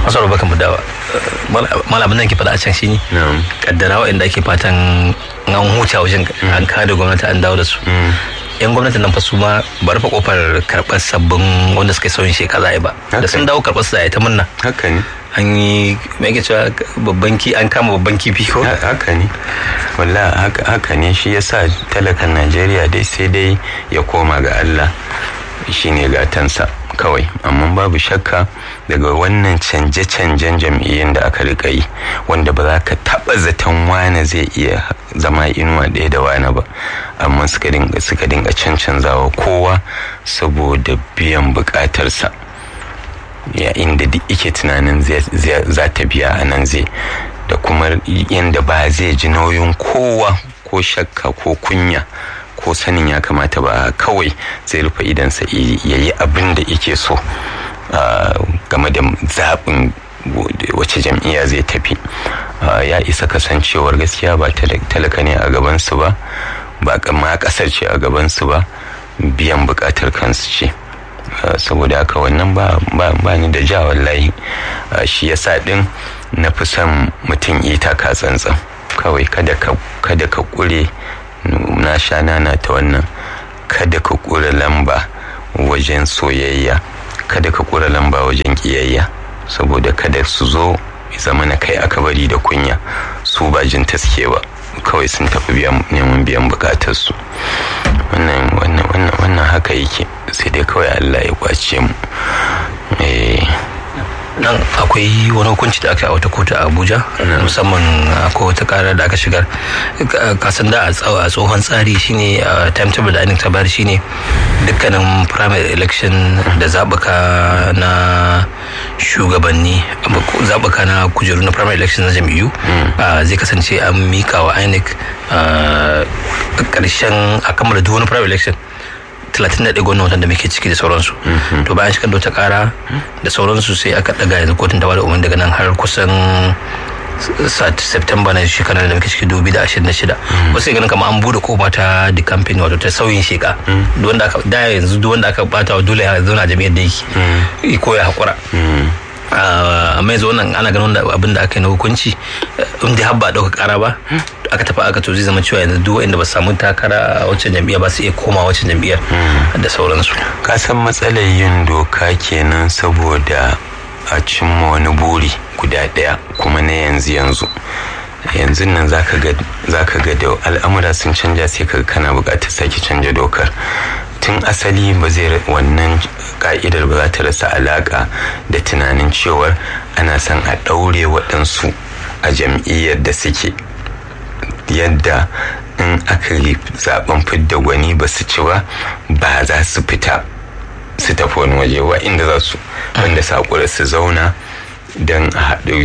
masu baka mu dawa malamin nan ke faɗa a can shi ne na'am kaddara waɗanda ake fatan an huta wajen an kada gwamnati an dawo da su yan gwamnatin nan fa su ma ba rufe kofar karɓar sabbin wanda suka yi sauyin shekara ba da sun dawo karɓar su da ta munna haka ne an yi mai ke cewa babban ki an kama babban kifi ko Ha- haka ne walla haka haka ne shi yasa talakan najeriya dai sai dai ya koma ga allah shine gatansa kawai amma babu shakka daga wannan canje-canjen jam'iyyun da aka rika yi wanda ba za ka taba zaton wane zai iya zama inuwa ɗaya da wane ba amma suka dinga suka dinga cancanzawa kowa saboda biyan bukatarsa ya inda duk ike tunanin zai- zai- za ta biya a nan zai da kuma yadda ba zai ji nauyin kowa ko shakka ko kunya ko sanin ya kamata ba kawai zai rufe idansa ya yi abin da yake so ah, game da zaɓin wace jam'iyya zai tafi Ah, ya isa kasancewar gaskiya ba tala- talaka ne a gabansu ba ba ma ƙasar ce a gabansu ba biyan buƙatar kansu ce Uh, saboda haka wannan ba, ba, ba ni da ja wallahi uh, shi yasa din na fi son mutum ita ka tsantsan kawai kada ka kada ka kure na sha nana ta wannan kada ka kure lamba wajen soyayya kada ka kure lamba wajen kiyayya saboda kada su zo zama na kai aka bari da kunya su ba jin taske ba kawai sun tafi biyan neman biyan bukatarsu wannan wannan wannan wannan haka yake sai dai kawai Allah ya kwace mu eh nan akwai wani hukunci da aka yi a wata kotu a abuja musamman akwai wata karar da aka shigar Ka- kasan da a tsawo- a tsohon tsari shine a timetable da ta bayar shine dukkanin primary election da zaɓuka na shugabanni zaɓuka na kujeru na primary election na jam'iyyu a, zai kasance an mika wa inec a ƙarshen a kammala duk wani primary election 31 gwamnan watan da muke ciki da sauransu to bayan shigar da wata kara da sauransu sai aka daga yanzu kotun ta bada umarni daga nan har kusan sat- september na shekarar da muke ciki 2026 wasu sai ganin kamar an bude kofa ta the campaign wato ta sauyin sheka Duk wanda aka da yanzu duk wanda aka bata wa dole ya zauna jami'ar da yake ko ya hakura amma yanzu wannan ana ganin wanda abin da aka yi na hukunci in dai har ba a ɗauka ƙara ba aka tafi aka to zai zama cewa yanzu duk wanda ba su samu takara a wacce jam'iyya ba su iya koma wacce jam'iyyar da sauransu ka san matsalar yin doka kenan saboda a cimma wani buri guda ɗaya kuma na yanzu yanzu yanzu nan zaka ga zaka ga da al'amura sun canja sai ka kana buƙatar sake canja dokar tun asali ba zai wannan ka'idar ba za ta rasa alaƙa da tunanin cewar ana son a ɗaure waɗansu a jam'iyyar da suke yadda in aka yi zaben fidda gwani ba su ci ba ba za su fita su tafi wani waje ba inda za su wanda sakura su zauna don a haɗu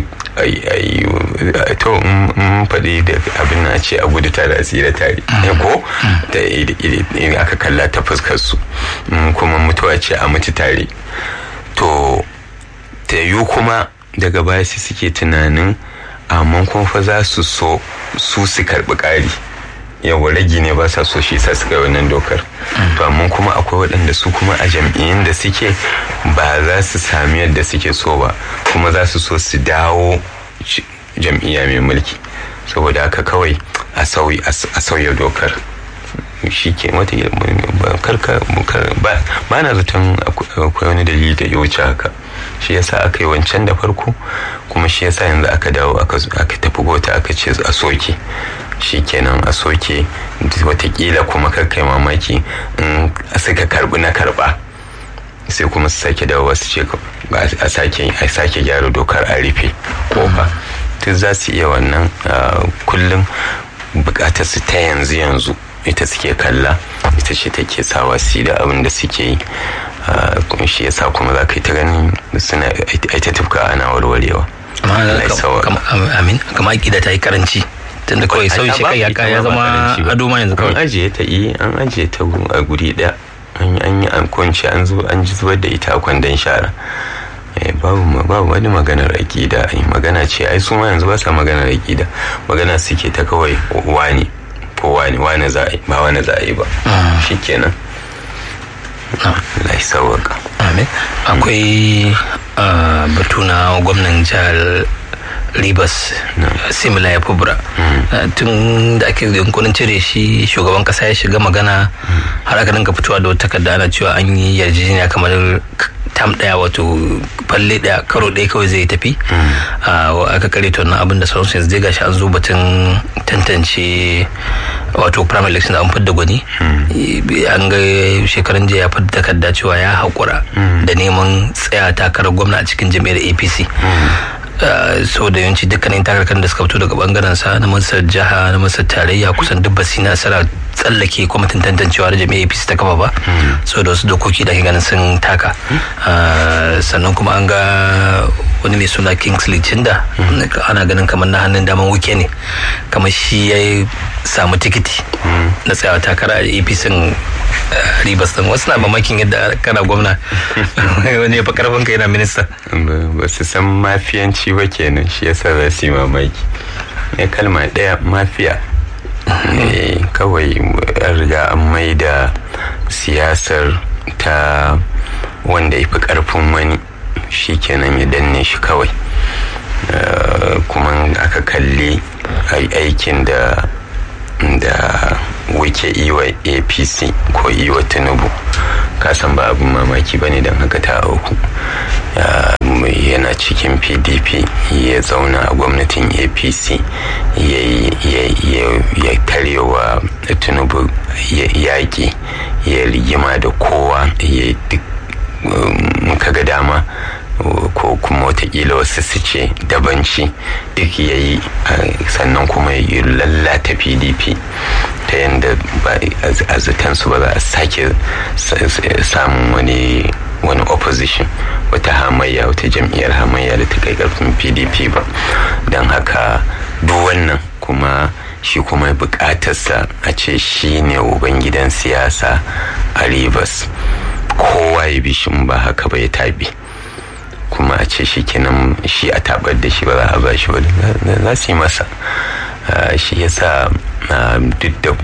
to in faɗi da abin na ce a gudu tare a tsira tare ko da in aka kalla ta fuskar su kuma mutuwa ce a mutu tare to ta yiwu kuma daga baya su suke tunanin amma kuma fa za su so su su karɓi ƙari yawa ragi ne ba sa so shi sa su kai wannan dokar to amma kuma akwai waɗanda su kuma a jam'iyyun da suke ba za su sami yadda suke so ba kuma za su so su dawo jam'iyya mai mulki saboda haka kawai a sauya dokar shi ke wata karka ba na zaton akwai wani dalili da ya wuce haka shi yasa aka yi wancan da farko kuma shi yasa yanzu aka dawo aka tafi gota aka ce a soke shi kenan a soke watakila kuma kai mamaki in suka karbi na karba sai kuma su sake dawo su ce a sake gyara dokar a rufe kofa duk za su iya wannan kullum bukatar su ta yanzu yanzu ita suke kalla ita ce take sawa su da abin da suke yi shi yasa kuma za ka yi ta ganin suna ita tufka ana warwarewa amin kama aƙida ta yi karanci tunda kawai sauyi shi kai ya zama ado ma yanzu kawai an ajiye ta yi an ajiye ta a guri ɗaya an yi an kunci an zo an ji zubar da ita a kwandon shara babu babu wani maganar aƙida ai magana ce ai su ma yanzu ba sa maganar aƙida magana suke ta kawai wani ko wani wani za a yi ba wani za a yi ba shikenan Allah ya sauwaka amin akwai batu na gwamnan jihar Rivers simila ya fubra tun da ake yankunan cire shi shugaban kasa ya shiga magana har aka dinga fitowa da wata takarda ana cewa an yi yarjejeniya kamar tam daya wato falle daya karo daya kawai zai tafi aka kare to na abin da sauransu yanzu zai gashi an zo batun tantance wato prime election an fidda gwani an ga shekaran jiya ya fidda takarda cewa ya haƙura da neman tsaya takarar gwamna a cikin jam'iyyar apc so da yawanci dukkanin takarkar da suka fito daga bangaren sa na masar jiha na masar tarayya kusan duk basi nasara tsallake kwamitin tantancewa da jami'a apc ta kafa ba so da wasu dokoki da ke ganin sun taka sannan kuma an ga wani mai suna kingsley chinda ana ganin kamar na hannun daman wuke ne kamar shi ya samu tikiti na tsayawa takara a apc ribas din wasu na mamakin yadda kana gwamna wani ya fi karfin ka yana minista ba su san mafiyanci ba kenan shi yasa za su yi mamaki ne kalma ɗaya mafiya kawai an riga an mai da siyasar ta wanda ya fi karfin wani shi kenan ya danne shi kawai kuma aka kalli aikin da da wuke iwa apc ko iwa tinubu kasan ba abin mamaki ba ne don haka ta auku yana cikin pdp ya zauna a gwamnatin apc ya tarewa tinubu yaƙi ya rigima da kowa ya duk muka ga dama ko kuma watakila wasu su ce dabanci duk ya yi sannan kuma ya lallata pdp ta yadda a zutansu ba za a sake samun wani wani opposition wata hamayya wata jam'iyyar hamayya da ta kai karfin pdp ba don haka duk wannan kuma shi kuma bukatarsa a ce shi ne ubangidan siyasa a rivers kowa ya bi shi ba haka ba ya tabi kuma a ce shi kenan shi a tabar da shi ba za a ba shi ba za su yi masa shi yasa duk da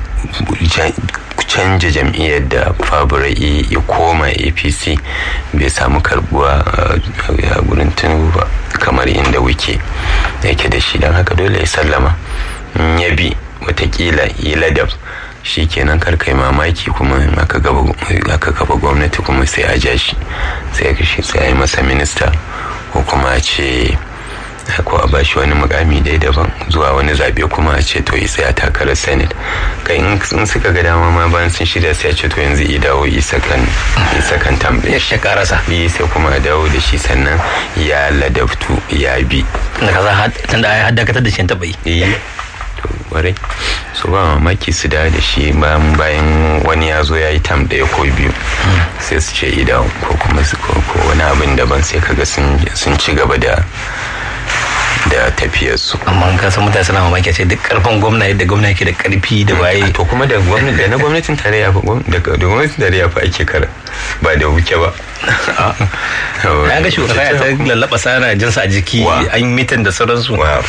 canja jam'iyyar da faburai ya koma apc bai samu karbuwa a gurin tinubu ba kamar inda wuke yake da shi don haka dole ya sallama ya bi watakila yi ladab shi kenan karkai mamaki kuma aka kafa gwamnati kuma sai a ja shi sai a yi masa minista ko kuma a ce ko a bashi wani mukami dai daban zuwa wani zabe kuma a ce to yi sai a takarar senate kai in suka ga dama ma bayan sun shirya sai a ce to yanzu i dawo isa kan isa kan tambaye ya karasa yi sai kuma a dawo da shi sannan ya ladabtu ya bi da kaza tunda ai haddakatar da shi taba yi to warai su ba mamaki su da da shi bayan wani ya zo ya yi tam ɗaya ko biyu sai su ce idan ko kuma su ko wani abin daban sai kaga sun ci gaba da da tafiyarsu. amma ka san mutane suna mamaki ce duk karfin gwamna yadda gwamna yake da karfi da waye to kuma da gwamnati da na gwamnatin tarayya fa da gwamnatin tarayya fa ake kara ba da wuke ba ya ga shugaba ya ta lallaba sana jinsa a jiki an yi mitin da sauransu wa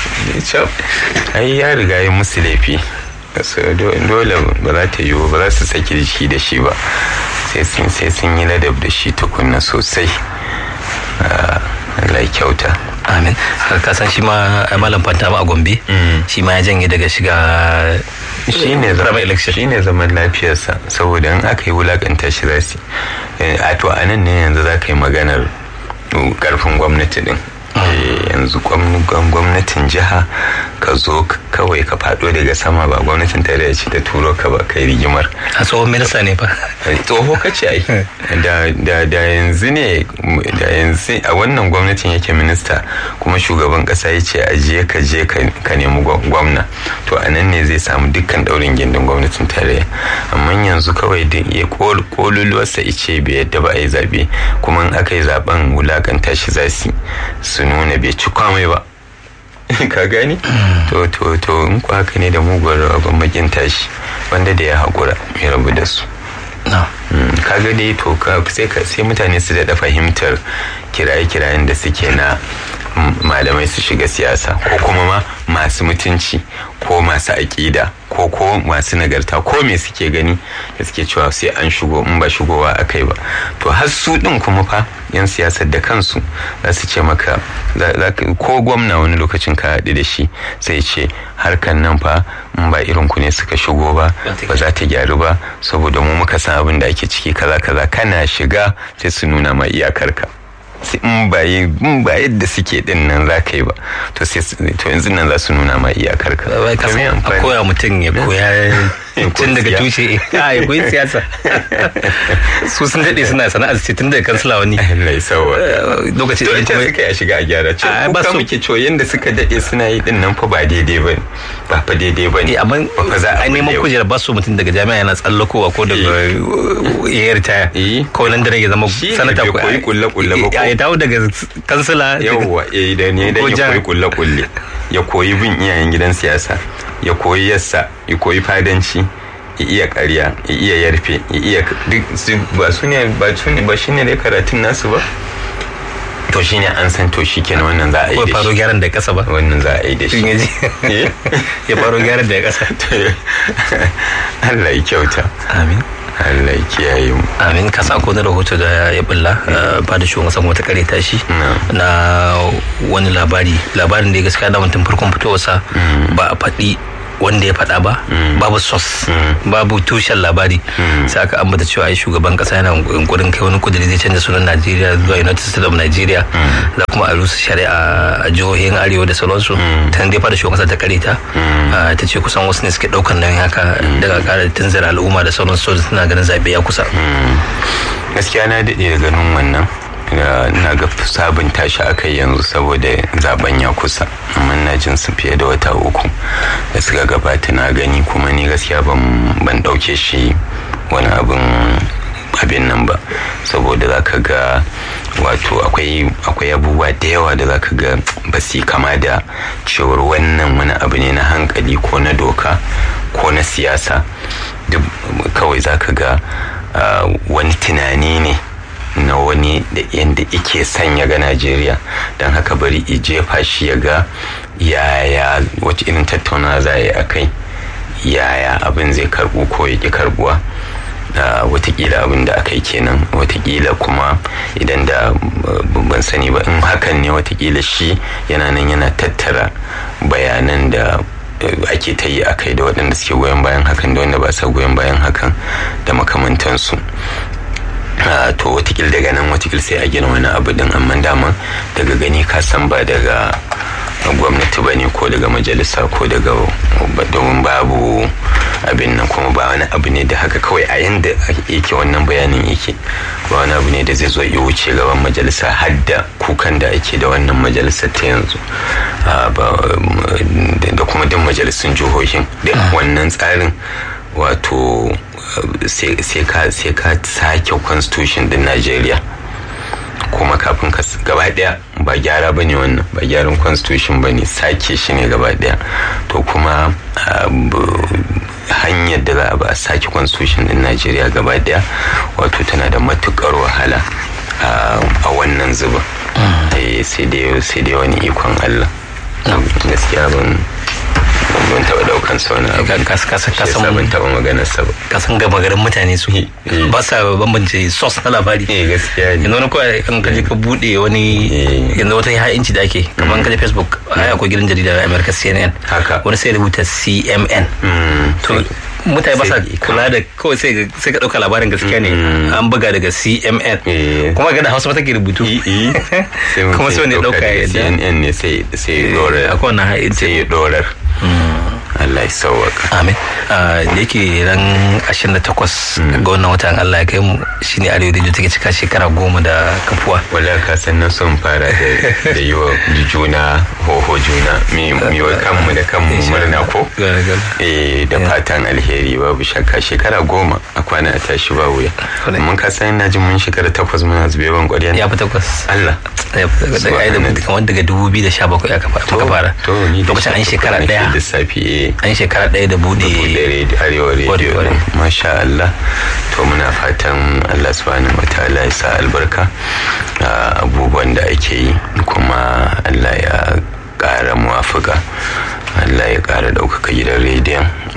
ai ya riga ya musu laifi dole ba za ta yiwu ba za su saki jiki da shi ba sai sun yi ladab da shi tukunna sosai Allah kyauta amin ka san shi ma malam fanta a gombe shi ma ya janye daga shiga shi ne zaman lafiyarsa saboda in aka yi wulakanta shi za su a to a nan ne yanzu za ka yi maganar karfin gwamnati din yanzu gwamnatin jiha ka zo kawai ka fado daga sama ba gwamnatin tarayya ce ta turo ka ba kai rigimar a tsohon minista ne fa tsoho ka ce ai da yanzu ne da yanzu a wannan gwamnatin yake minista kuma shugaban kasa ya ce a je ka je ka nemi gwamna to a nan ne zai samu dukkan daurin gindin gwamnatin tarayya amma yanzu kawai da ya koluluwarsa ice bai yadda ba a yi zabe kuma in aka yi zaben wulakanta shi za su su nuna bai ci kwamai ba ka gani to to to in ku haka ne da muguwar rabon makin tashi wanda da ya haƙura mai rabu da su ka ga dai to sai mutane su daɗa fahimtar kiraye-kirayen da suke na malamai su shiga siyasa ko kuma ma masu mutunci ko masu aƙida ko ko masu nagarta ko me suke gani da suke cewa sai an shigo in ba shigowa a kai ba to har su ɗin kuma fa yan siyasar da kansu za su ce maka ko gwamna wani lokacin ka haɗu da shi sai ce harkan nan fa in ba irin ku ne suka shigo ba ba za ta gyaru ba saboda mu muka san abin da ake ciki kaza kaza kana shiga sai su nuna ma iyakarka in ba in ba yadda suke din nan za ka yi ba to sai to yanzu nan za su nuna ma iyakar ka a koya mutum ya koya tun daga tushe a ya koyi siyasa su sun daɗe suna sana'ar ce tun daga kansila wani Allah ya sawa lokaci da kuma suka ya shiga a gyara ce ko ka muke cewa yanda suka daɗe suna yi din nan fa ba daidai ba ne ba fa daidai ba ne amma a neman kujerar ba su mutum daga jami'a yana tsallakowa ko daga ya ritaya ko nan da ya zama sanata ko koyi kulle kulle ba ya dawo daga kansila yawwa eh da ne da ya koyi kulle kulle ya koyi bin iyayen gidan siyasa ya koyi yassa ya koyi fadanci ya iya ƙarya ya iya yarfe ya iya duk ba su ne ba su ne ba shine ne karatun nasu ba to shine an san to shi kenan wannan za a yi da shi faro gyaran da kasa ba wannan za a yi da shi ya faro gyaran da kasa Allah ya kyauta amin Allah ya kiyaye mu amin ka sa ko na rahoto da ya bulla ba da shugaban sama wata kare tashi na wani labari labarin da ya gaskiya da mutum farkon fitowarsa ba a faɗi wanda ya faɗa ba babu sos babu tushen labari sai aka ambata cewa ai shugaban kasa yana yunkurin kai wani kudiri zai canza sunan Najeriya zuwa United States of Nigeria za kuma a rusa shari'a a jihohin arewa da sauransu ta dai fara shugaban kasa ta kare ta ta ce kusan wasu ne suke ɗaukan nan haka daga kara tunzara al'umma da sauransu suna ganin zaɓe ya kusa gaskiya na daɗe da ganin wannan na ga sabunta shi aka yanzu saboda zaben ya kusa amma na jin su fiye da wata uku da suka gabata na gani kuma ni gaskiya ban ɗauke shi wani abin abin nan ba saboda za ka ga wato akwai abubuwa da yawa da za ka ga ba su kama da cewar wannan wani abu ne na hankali ko na doka ko na siyasa duk kawai za ka ga wani tunani ne na wani da yadda ike sanya ga najeriya don haka bari i jefa shi ya ga yaya wacce irin tattauna za a yi a kai yaya abin zai karbu ko ya ki karbuwa watakila abin da aka yi kenan watakila kuma idan da ban sani ba in hakan ne watakila shi yana nan yana tattara bayanan da ake ta yi a kai da waɗanda suke goyon bayan hakan da wanda ba sa goyon bayan hakan da makamantansu Uh, to watakil daga nan watakil sai a gina wani abu din amma dama daga gani ka san ba daga gwamnati ba ne ko daga majalisa ko daga domin babu abin nan kuma ba wani abu ne da haka kawai a yanda yake wannan bayanin yake ba wani abu ne da zai zo ya wuce gaban majalisa har da kukan da ake da wannan majalisa ta yanzu da kuma duk majalisun jihohin da wannan tsarin wato sai ka sake constitution din Najeriya kuma kafin ka gaba daya ba gyara ba ne wannan ba gyaran constitution ba ne sake shi ne gaba daya to kuma hanyar da za a ba a sake constitution din Najeriya gaba daya wato tana da matukar wahala a wannan zuba sai dai wani ikon Allah gaskiya ban ban taɓa ɗaukan sauna kasan ban taɓa maganar sa ba kasan gaba garin mutane su ba sa bambance sos na labari eh gaskiya ne yanzu wani kawai an kaje ka bude wani yanzu wata ha'inci da ake kamar kaje facebook ai akwai gidan jarida na america cnn haka wani sai rubuta cmn to mutane ba sa kula da kawai sai ka ɗauka labarin gaskiya ne an buga daga cmn kuma ga da hausa mata ke rubutu kuma sai wani ɗauka ya cnn ne sai sai dorar akwai wannan ha'inci sai ya dorar Allah ya sauwaka. Amin. Da yake ran 28 ga wannan watan Allah ya kai mu shine Arewa Radio take cika shekara goma da kafuwa. Wala ka san na son fara da yi wa juna hoho juna mi wa kanmu da kanmu murna ko? Eh da fatan alheri babu shakka shekara goma a kwana a tashi ba wuya. Mun ka san na jin mun shekara takwas muna zubewan ƙwarya. Ya fi takwas. Allah. Ya fi takwas. Kamar daga 2017 aka fara. Lokacin an shekara ɗaya. Lissafi an shekara ɗaya da bude arewa rediyo masha Allah to muna fatan Allah subhanahu wa ta'ala ya sa albarka abubuwan da ake yi kuma Allah ya ƙara muwafuka Allah ya ƙara ɗaukaka gidan rediyon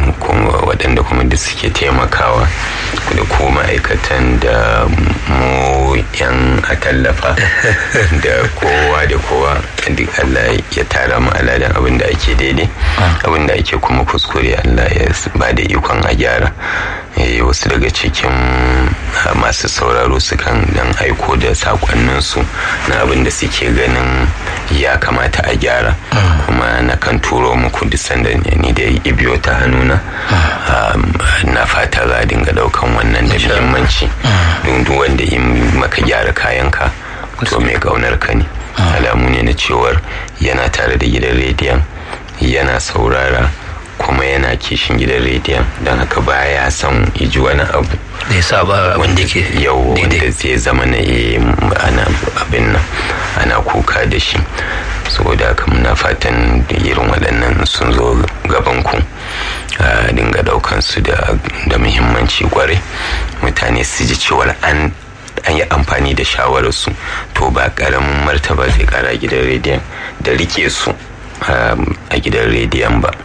waɗanda kuma da suke taimakawa da ko ma'aikatan da mu yan a tallafa da kowa da kowa duk Allah ya tara mu aladan abin da ake daidai abin da ake kuma kuskure Allah ya ba da ikon a gyara wasu daga cikin masu sauraro sukan dan aiko da sakonninsu na abin da suke ganin ya kamata a gyara kuma na kan turo muku duk sanda ni da ibiyo ta hannuna na fata za a dinga daukan wannan da muhimmanci don duk wanda yi maka gyara kayanka to mai kaunar ka ne alamu ne na cewar yana tare da gidan rediyon yana saurara kuma yana kishin gidan rediyon don haka baya son iji wani abu da ya saba wanda ke yau wanda zai zama na ana abin nan ana kuka da shi saboda haka muna fatan irin waɗannan sun zo gaban ku a dinga daukan su da muhimmanci kwarai mutane su ji cewar an an yi amfani da shawararsu to ba karamin martaba zai kara gidan rediyon da rike su a gidan rediyon ba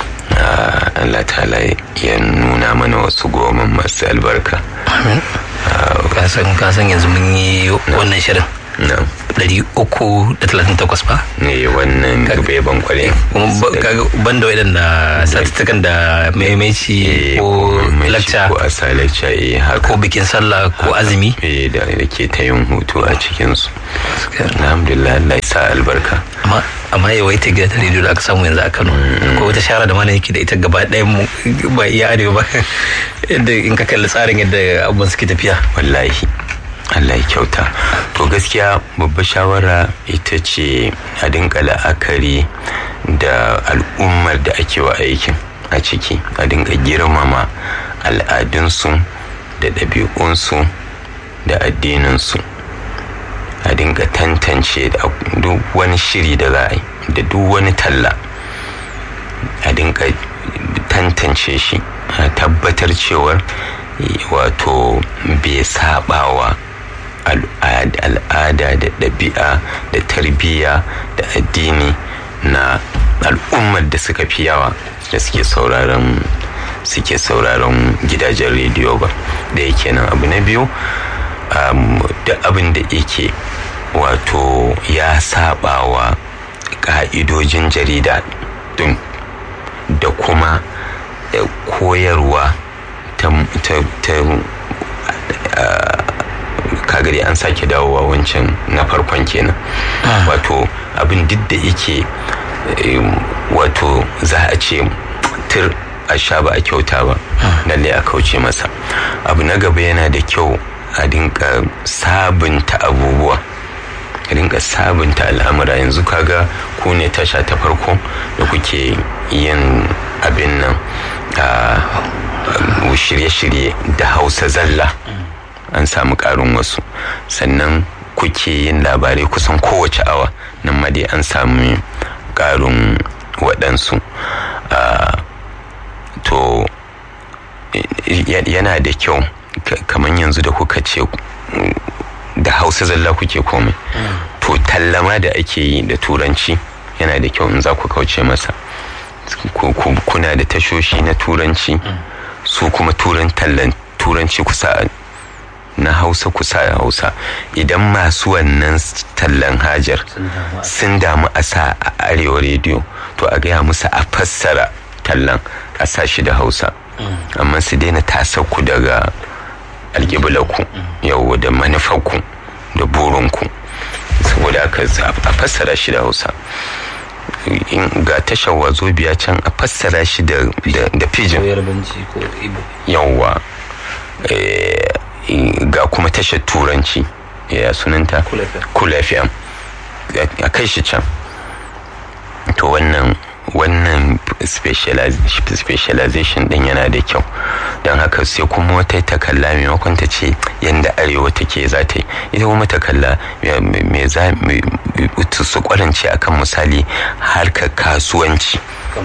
Allah ta'ala ya nuna mana wasu goma masu albarka amin kasan yanzu mun yi wannan shirin ɗari uku da talatin takwas ba ne wannan bai ban kwale ban da waɗanda satuttukan da maimaici ko lakca ko asa lakca eh haka ko bikin sallah ko azumi eh da ke ta yin hutu a cikinsu alhamdulillah Allah ya sa albarka amma yawaita gidan rediyo da aka samu yanzu a Kano ko wata shara da mana yake da ita gaba ɗaya mu ba iya arewa ba yadda in ka kalli tsarin yadda abubuwan suke tafiya wallahi Allah ya kyauta to gaskiya babbar shawara ita ce a dinka la'akari da al'ummar da ake wa aikin a ciki a dinga girmama al'adunsu da ɗabi'unsu da addininsu a dinga tantance duk wani shiri da za a yi da duk wani talla a dinga tantance shi a tabbatar cewar wato bai sabawa al'ada da ɗabi'a da tarbiyya da addini na al'ummar da suka fi yawa da suke sauraron suke sauraron gidajen rediyo ba da yake nan abu na biyu da abin da yake wato ya sabawa ka'idojin jarida din da kuma koyarwa ta kagari an sake dawowa wancan na farkon kenan wato abin duk da yake wato za a ce tur a sha ba a kyauta ba lalle a kauce masa abu na gaba yana da kyau a dinka sabunta abubuwa a dinka sabunta al'amura yanzu kaga ku ne tasha ta farko da kuke yin abin nan shirye-shirye da hausa zalla an samu karin wasu sannan kuke yin labarai kusan kowace awa nan ma dai an samu karin waɗansu to yana da kyau kamar yanzu da kuka ce da hausa zalla kuke komai to tallama da ake yi da turanci yana da kyau in za ku kauce masa kuna da tashoshi na turanci su kuma turan tallan turanci kusa na hausa kusa a hausa idan masu wannan tallan hajar sun damu a sa a arewa rediyo to a gaya musu a fassara tallan a sa shi da hausa amma su daina tasakku daga alƙiblaku yau da manufarku da burinku saboda aka a fassara shi da hausa ga tashar wazo biya can a fassara shi da pidgin yawwa ga kuma tashar turanci ya sunanta cool fm a kai shi can to wannan wannan specialization din yana da kyau don haka sai kuma wata takalla maimakon ta ce yadda arewa take za ta yi ita kuma takalla me za su kwarance akan misali harkar kasuwanci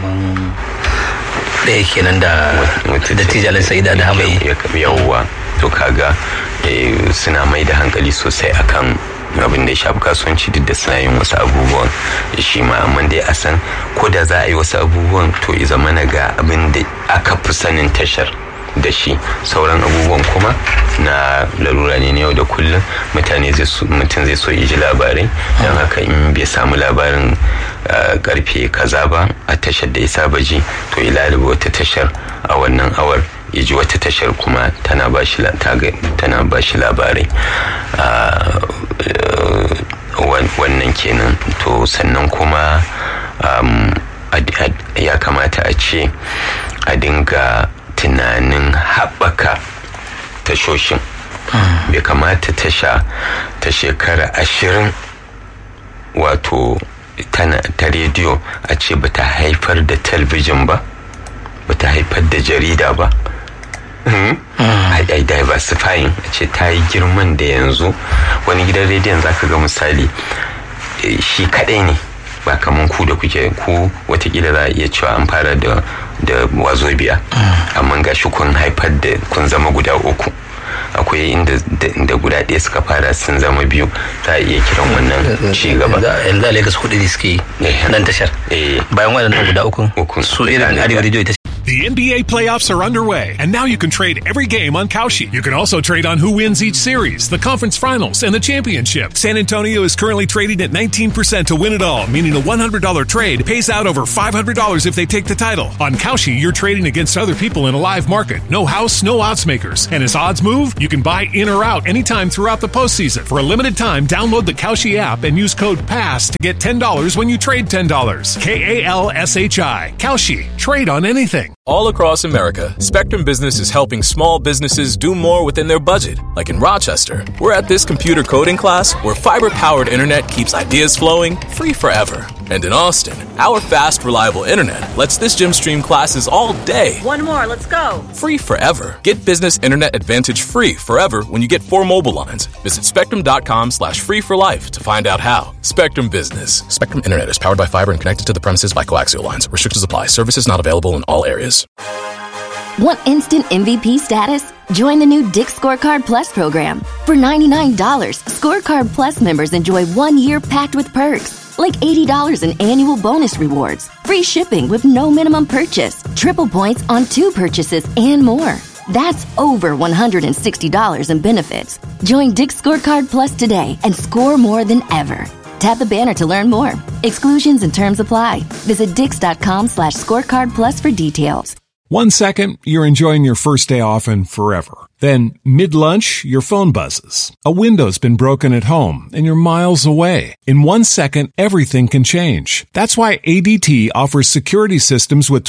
ɗaya kenan da da tijalin sa'ida da hamai yawwa to kaga suna mai da hankali sosai akan abin da ya shafi kasuwanci duk da suna yin wasu abubuwan shi ma amma dai a san ko da za a yi wasu abubuwan to ya zama na ga abin da aka fi sanin tashar da shi sauran abubuwan kuma na larura ne na yau da kullum mutane mutum zai so ya ji labarai don haka in bai samu labarin karfe kaza ba a tashar da ya saba ji to ya lalaba wata tashar a wannan awar ya ji wata tashar kuma tana ba shi labarai wannan kenan to sannan kuma ya kamata a ce a dinga tunanin haɓaka tashoshin bai kamata tasha ta shekara ashirin wato ta rediyo a ce ba ta haifar da talbijin ba ba ta haifar da jarida ba ai diversifying a ce ta yi girman da yanzu wani gidan rediyon zaka ga misali shi kadai ne ba kaman ku da kuke ku watakila za a iya cewa an fara da da wazobiya amma ga shi kun haifar da kun zama guda uku akwai inda da guda ɗaya suka fara sun zama biyu za a iya kiran wannan ci gaba yanzu a lagos hudu ne suke nan tashar bayan waɗannan guda uku su irin arewa radio ita The NBA playoffs are underway, and now you can trade every game on Kalshi. You can also trade on who wins each series, the conference finals, and the championship. San Antonio is currently trading at 19% to win it all, meaning a $100 trade pays out over $500 if they take the title. On Kalshi, you're trading against other people in a live market. No house, no odds makers. And as odds move, you can buy in or out anytime throughout the postseason. For a limited time, download the Kalshi app and use code PASS to get $10 when you trade $10. K A L S H I. Kalshi. Trade on anything. All across America, Spectrum Business is helping small businesses do more within their budget. Like in Rochester, we're at this computer coding class where fiber powered internet keeps ideas flowing free forever. And in Austin, our fast, reliable internet lets this gym stream classes all day. One more, let's go. Free forever. Get business internet advantage free forever when you get four mobile lines. Visit spectrum.com slash free for life to find out how. Spectrum Business. Spectrum Internet is powered by fiber and connected to the premises by coaxial lines. Restrictions apply. Services not available in all areas. Want instant MVP status? Join the new Dick Scorecard Plus program. For $99, Scorecard Plus members enjoy one year packed with perks, like $80 in annual bonus rewards, free shipping with no minimum purchase, triple points on two purchases, and more. That's over $160 in benefits. Join Dick Scorecard Plus today and score more than ever. Tap the banner to learn more. Exclusions and terms apply. Visit dix.com slash scorecard plus for details. One second, you're enjoying your first day off and forever. Then, mid lunch, your phone buzzes. A window's been broken at home and you're miles away. In one second, everything can change. That's why ADT offers security systems with